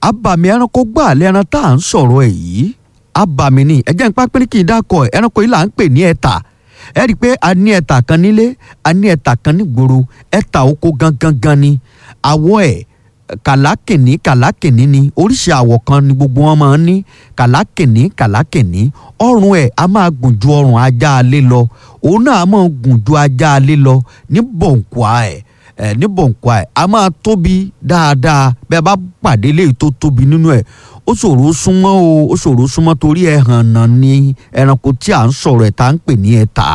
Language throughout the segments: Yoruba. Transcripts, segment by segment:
abàmì ẹranko gbà lẹ́ran tá à ń sọ̀rọ̀ ẹ̀ yìí abàmì ni ẹ̀jẹ̀ ń pápẹ́ ní kí n dákọ̀ ẹ̀ ẹranko yìí là ń pè ní ẹ̀tà ẹ rí i pé a ní ẹ̀tà kan nílé a ní ẹ̀tà kan nígboro ẹ̀tà oko gangan gan ni àwọ̀ ẹ̀ kàlákìnní kàlákìnní ni oríṣi àwọ̀ kan ni gbogbo wọn máa ń ní kàlákìnní kàlákìnní ọrùn ẹ̀ a máa gùn ju ọrùn ajá alé lọ òun náà a máa gùn ju ajá alé lọ ní bọ̀ǹkùà ẹ̀ ẹ̀ ní bọ̀ǹkùà ẹ̀ a máa tóbi dáadáa bẹ́ẹ̀ bá pàdé léyìí tó tóbi nínú ẹ̀ ó ṣòro súnmọ́ o ó ṣòro súnmọ́ torí ẹ̀ hàn náà ni ẹranko tí à ń sọ̀rọ̀ ẹ̀ tá ń pè ní ẹ̀tà.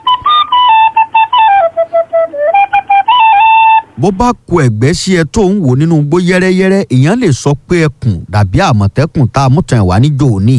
bó bá ku ẹ̀gbẹ́ sí ẹ tó ń wò nínú igbó yẹ́rẹ́yẹ́rẹ́ èèyàn lè sọ pé ẹkùn dàbí àmọ̀tẹ́kùn tá a mú tàn wá níjó òní.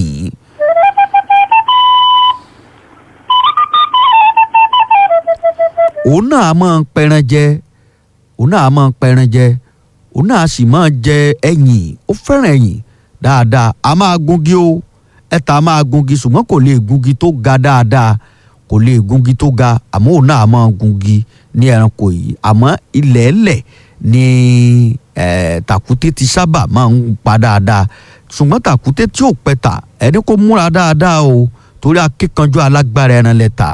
òun náà a máa ń pẹran jẹ òun náà a máa ń pẹran jẹ òun náà a sì máa jẹ ẹyìn ó fẹ́ràn ẹyìn dáadáa a máa gungi o ẹ̀ta a máa gungi ṣùgbọ́n kò lè gungi tó ga dáadáa kò lè gungi tó ga àmọ́ òun náà a máa gungi ní ẹranko yìí àmọ́ ilẹ̀ ẹlẹ̀ ni eh, tàkúté ti sábà máa ń pa dáadáa ṣùgbọ́n tàkúté tí ò pẹ̀tà ẹni kó múra dáadáa o torí akíkanjú alágbára ẹran lẹ́ta.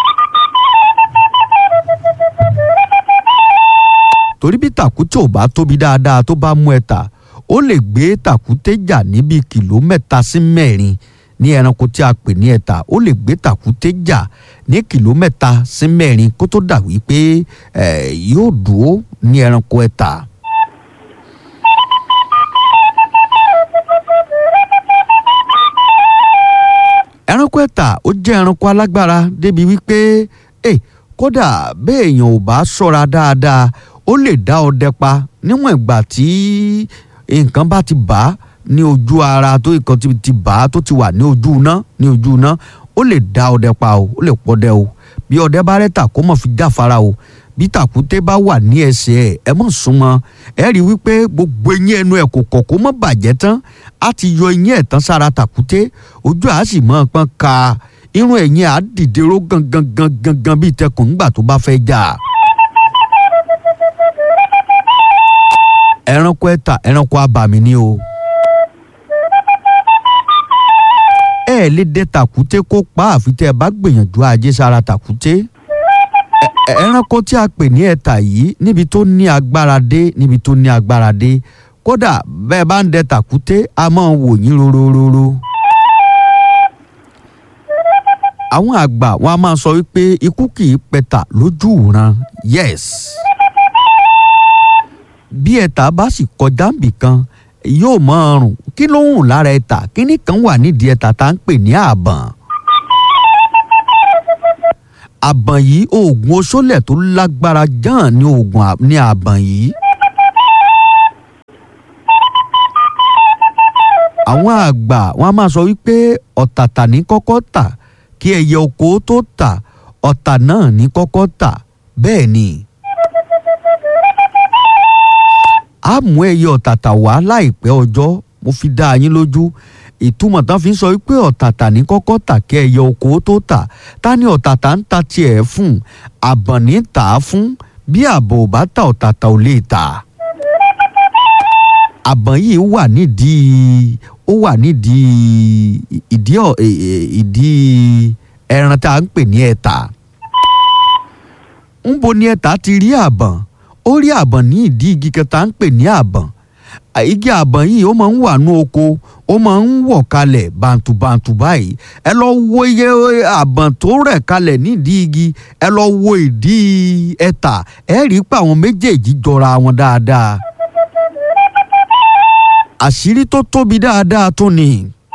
torí bí tàkúté ò bá tóbi dáadáa tó bá mú ẹ̀tà ó lè gbé tàkúté jà níbi kìló mẹ́ta sí mẹ́rin ní ẹranko tí a pè ní ẹ̀tà ó lè gbé tàkúté jà ní kìló mẹ́ta sí mẹ́rin kó tó dà wípé yóò dúró ní ẹranko ẹ̀tà. ẹranko ẹ̀tà ó jẹ́ ẹranko alágbára débi wípé eh, kódà béèyàn ò bá ṣọ́ra dáadáa ó lè dá ọdẹ pa níwọ̀n ìgbà tí nǹkan bá ti bà á ní ojú ara tó nǹkan ti ti bà á tó ti wà ní ojú iná ní ojú iná ó lè dá ọdẹ pa o ó lè pọdẹ o bí ọdẹ bá rẹ́tà kó mọ̀ fi jáfara o bí tàkúté bá wà ní ẹsẹ̀ ẹ̀ ẹ mọ̀ súnmọ́ ẹ rí i wípé gbogbo eyín ẹnu ẹ̀ kò kọ̀ kó mọ̀ bàjẹ́ tán á ti yọ eyín ẹ̀ tán sára tàkúté ojú àá sì mọ̀ pọ́n ka irun ẹ̀yìn àá dìde ró gangan gangan gangan bíi tẹkùn nígbà tó bá fẹ́ jà. ẹranko ẹ̀tà ẹranko abàmì ni o. ẹ lè dẹ tàkúté kó pa àfi tẹ ẹ bá gbìyànjú ajé sára tàkúté. ẹranko tí a pè ní ẹ̀tà yìí níbi tó ní agbára dé níbi tó ní agbára dé kódà bẹ́ẹ̀ bá ń dẹ tàkúté a máa wò yín rorororo. àwọn àgbà wọn a máa sọ wípé ikú kì í pẹ̀tà lójú ìran yes bí ẹ̀tà bá sì kọjá níbì kan yóò mọ ọrùn kí ló ń hùn lára ẹ̀tà kíní kan wà nídìí ẹ̀tà tá à ń pè ní àbọ̀n. àbọ̀n yìí oògùn oṣólẹ̀ tó lágbára jàn ní oògùn ní àbọ̀n yìí. àwọn àgbà wọn a máa sọ wípé ọ̀tàtà ní kọ́kọ́ tà kí ẹyẹ oko tó tà ọ̀tà náà ní kọ́kọ́ tà bẹ́ẹ̀ ni a mú ẹyẹ ọ̀tàtà wá láìpẹ́ ọjọ́ mo fi dá yín lójú ìtumọ̀ tán fi ń sọ wípé ọ̀tàtà ní kọ́kọ́ tà kí ẹyẹ oko tó tà ta ni ọ̀tàtà ń ta tiẹ̀ fún àbọ̀n ní tà á fún bí àbọ̀ ò bá ta ọ̀tàtà ò lè tà. àbọ̀n yìí wà nídìí ó wà nídìí ìdí ìdí ẹran tá à ń pè ní ẹ̀tà. ń bo ni ẹ̀tà ti rí àbọ̀n ó rí àbọ̀n ní ìdí igi kẹta ń pè ní àbọ̀n igi àbọ̀n yìí ó máa ń wà ní oko ó máa ń wọ̀ kalẹ̀ bàǹtùbàǹtù báyìí ẹ lọ wo iye àbọ̀n tó rẹ̀ kalẹ̀ nídìí igi ẹ lọ wo ìdí ẹ̀tà ẹ rí i pé àwọn méjèèjì jọra wọn dáadáa àṣírí tó tóbi dáadáa tó ni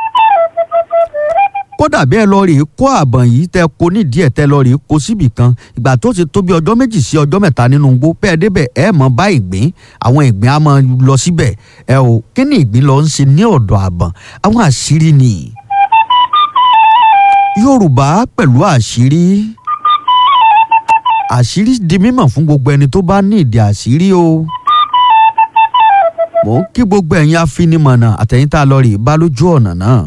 kódà bí ẹ lọ rèé kó àbọ̀n yìí tẹ kó nídìí ẹ̀ tẹ lọ rèé kó síbì kan ìgbà tó ti tó bí ọjọ́ méjì sí ọjọ́ mẹ́ta nínú igbó bẹ́ẹ̀ débẹ̀ ẹ mọ̀ bá ìgbín àwọn ìgbín á máa lọ síbẹ̀ ẹ o kí ni ìgbín lọ ń ṣe ní ọ̀dọ̀ àbọ̀n àwọn àṣírí ni Yorùbá pẹ̀lú àṣírí àṣírí di mímọ̀ fún gbogbo ẹni tó bá ní ìdí àṣírí o mò ń kí gbogbo ẹ̀yin afinimọ̀nà àtẹ̀yìn tá a lọ rè bá lójú ọ̀nà náà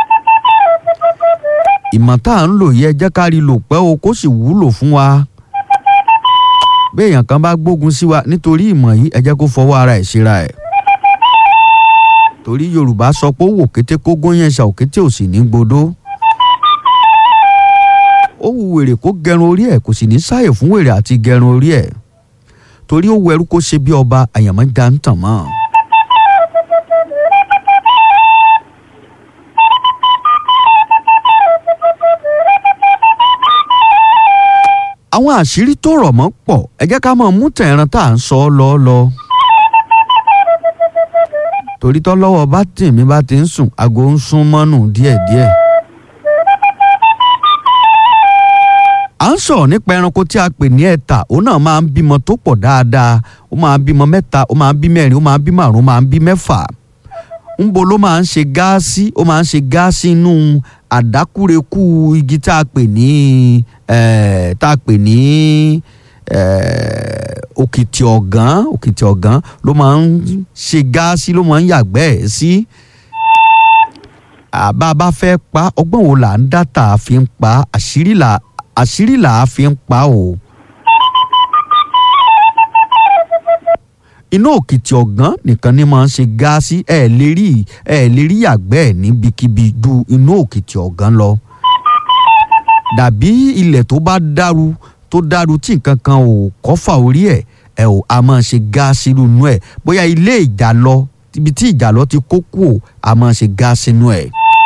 ìmọ̀ tá à ń lò yẹ jẹ́ ká rí lò pẹ́ o kó sì wúlò fún wa. béèyàn kan bá gbógun sí wa nítorí ìmọ̀ yìí ẹ jẹ́ kó fọwọ́ ara ẹ̀ síra ẹ̀. torí yorùbá sọ pé ó wò kété kó góyàn ṣá òkété ò sì ní gbodó ó wu wèrè kó gẹrun orí ẹ̀ kò sì ní sáyè fún wèrè àti gẹrun orí ẹ̀ torí ó wẹrú kó ṣe bí ọba àyàmọ́ já ń tàn mọ́. àwọn àṣírí tó rọ̀ mọ́ pọ̀ ẹ jẹ́ ká máa mú tẹ̀ran tá à ń sọ ọ́ lọ lọ. torí tọ́lọ́wọ́ bá tì mí bá ti ń sùn aago ń sún mọ́nù díẹ̀díẹ̀. à ń sọ̀rọ̀ nípa ẹranko tí a pè ní ẹ̀tà òun náà máa ń bímọ tó pọ̀ dáadáa ó máa ń bímọ mẹ́ta ó máa ń bí mẹ́rin ó máa ń bí márùn-ún ó máa ń bí mẹ́fà ńbo ló máa ń ṣe gáàsì ó máa ń ṣe gáàsì inú àdákúrekú igi tá a pè ní tá a pè ní òkìtì ọ̀gán òkìtì ọ̀gán ló máa ń ṣe gáàsì ló máa ń yàgbẹ́ ẹ̀ sí. àbá bá fẹ́ pa ọgbọ́n wo là ń dá tá a fi ń pa àṣírí là àṣírí là á fi ń pa o. inú òkìtì ọ̀gán nìkan ni máa ń ṣe gáàsì ẹ̀ lè rí ẹ̀ lè rí yàgbẹ́ ẹ̀ níbikíbi ju inú òkìtì ọ̀gán lọ. dàbí ilẹ̀ tó bá dàrú tó dàrú tí nǹkan kan ò kọ́fà orí ẹ̀ ẹ̀ ò a máa ṣe gáàsì nínú ẹ̀ bóyá ilé ìjà lọ ibi tí ìjà lọ ti kó kú ò a máa ṣe gáàsì nínú ẹ̀.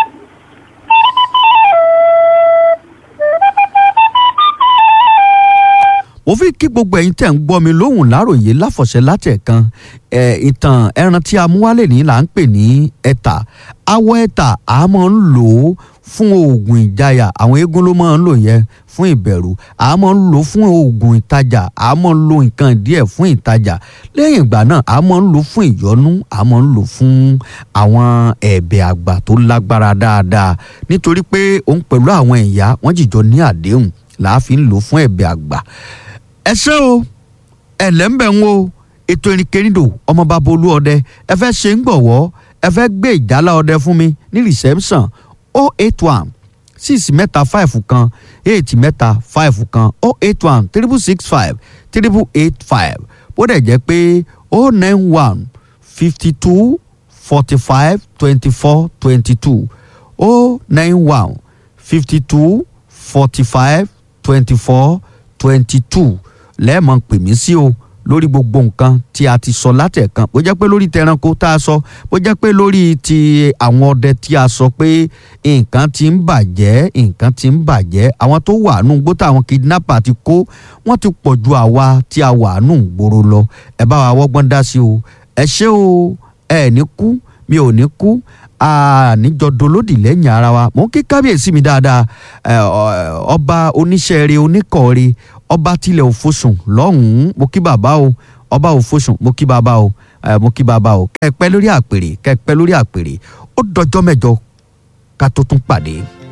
mo fi kí gbogbo ẹ̀yin tẹ̀ ń gbọ́ mi lóhùn láròyé láfọ̀ṣẹ́ látẹ̀kan ẹ̀ ìtàn ẹran tí a mú wálé ní là ń pè ní ẹ̀tà awọ ẹ̀tà a máa ń lò ó fún oògùn ìjayà àwọn eégún ló máa ń lò yẹn fún ìbẹ̀rù a máa ń lò fún oògùn ìtajà a máa ń lo nǹkan díẹ̀ fún ìtajà lẹ́yìn ìgbà náà a máa ń lò fún ìyọnú a máa ń lò fún àwọn ẹ̀bẹ̀ àgbà tó lágbára dáadáa nítorí pé òun pẹ̀lú àwọn ìyá wọ́n jìjọ ní àdéhùn làá fi ń lò fún ẹ̀bẹ̀ àgbà ẹ ṣé o ẹlẹ́mbẹ̀ ń wo ètò ìrìnkèrindò ọmọ bàbá olú ọdẹ ẹ fẹ́ ṣe ń gbọ̀wọ́ ẹ fẹ́ gbé ìjálá ọdẹ fún mi ní reception o eight one six mẹ́ta five kan eight mẹ́ta five kan o eight one triple six five triple eight five bó dẹ̀ jẹ́ pé o nine one fifty two forty five twenty four twenty two o nine one fifty two forty five twenty four twenty two lẹ́ẹ̀mọ̀ pè mí sí o lórí gbogbo nǹkan tí a ti sọ látẹ̀kan bó jẹ́ pé lórí tẹranko tá a sọ bó jẹ́ pé lórí ti àwọn ọdẹ tí a sọ pé nǹkan ti ń bàjẹ́ nǹkan ti ń bàjẹ́ àwọn tó wà nù gbó táwọn kidnapper ti kó wọ́n ti pọ̀ ju àwa tí a wà nù gbòòrò lọ ẹ bá wa wọ́gbọ́n dá sí o ẹ ṣé o ẹ ní kú mi ò ní kú àníjọ dolódì lẹ́yìn ara wa mò ń kí kábíyèsí mi dáadáa ọba oníṣẹ́ẹ̀rẹ́ oníkọ̀ọ́rẹ́ ọba tilẹ̀ òfosùn lọ́hùn-ún mo kí bàbá o ọba òfosùn mo kí bàbá o mo kí bàbá o kẹ́ẹ̀pẹ́ lórí àpèrè kẹ́ẹ̀pẹ́ lórí àpèrè ó dọjọ́ mẹ́jọ ká tó tún pàdé.